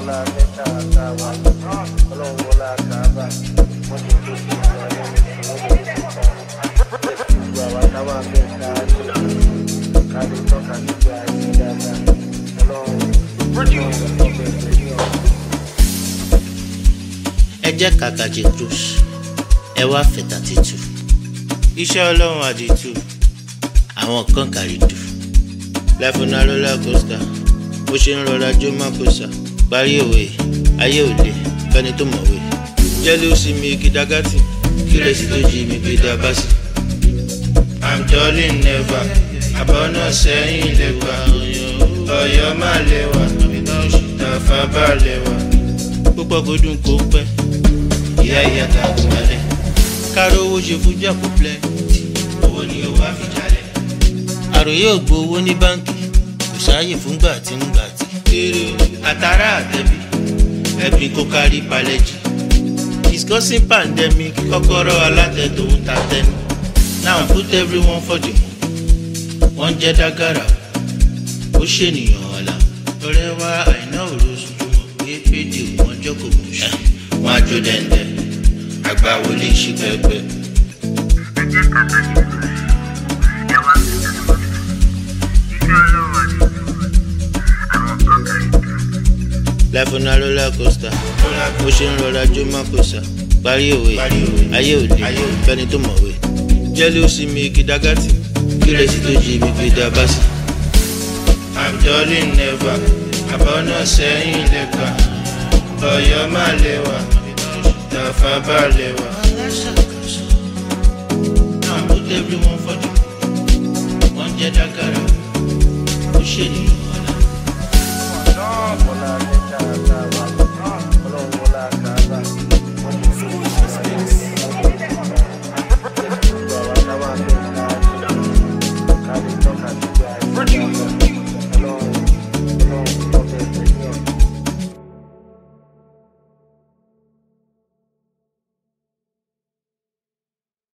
wọlá mẹ́ta àtàwà ọlọ́run wọlá kàábà wọ́n ti tó sí ìlú ayé mi wọ́n ti tó sí ìgbà wa táwa mẹ́ta àti káàdì tọ́ka níbi ayé dáadáa ọlọ́run ọlọ́run ọ̀gbẹ́ ìgbẹ́ni ọ̀hún. ẹ jẹ́ kàkàjì cruise ẹ wá fẹ̀tà títù iṣẹ́ ọlọ́run àdìtú àwọn kan kàrídù láfúnà roller coaster bó ṣe ń rọra jó mákòsà parí òwe ayé òde fẹ́ni tó mọ̀wé jẹ́lí ó sì mi kìdágátì kírèsì tó jí mi gbé dábàsì. i'm darling never àbọ̀nà sẹ́yìn lẹ́wà ọ̀yọ́ má lẹ́wà tàfà bá lẹ́wà púpọ̀ kò dùn kó pẹ́ ìyá ìyá ta kò malẹ̀ káró owó ṣe fújà kó plẹ̀ owó ni ó wá fi jalẹ̀. àròyé ò gbowó ní báńkì kò sáàyè fún gbà tí ń gbà tí. èrè àtàrà àtẹ̀bí ẹ̀bí kò kárí palẹ́jì discussing pandemic kọ́kọ́rọ́ alátẹ̀tò ń ta tẹ́nu now put everyone for the moon wọ́n jẹ́ dágàrà ó ṣènìyàn ọ̀la ọ̀rẹ́ wa àìná òrosùn tó mọ̀ pé pédè wọn jókòó mú ṣe wọn á jó dẹ́ndẹ́ àgbà wọlé ṣí pẹ́pẹ́. láfúnà roller coaster bó ṣe ń rọra jó mákòsà parí òwe ayé òde fẹ́ni tó mọ̀wé jẹ́lí ó sì mi kìdágátì kírèsì tó jí mi fi dá bá sí. i'm darling never àbọ̀nà sẹ́yìn lẹ́ka ọ̀yọ́ má lẹ́wà tàfà bá lẹ́wà. now put everyone for the wọ́n jẹ́ dákàrà ó ṣèlú.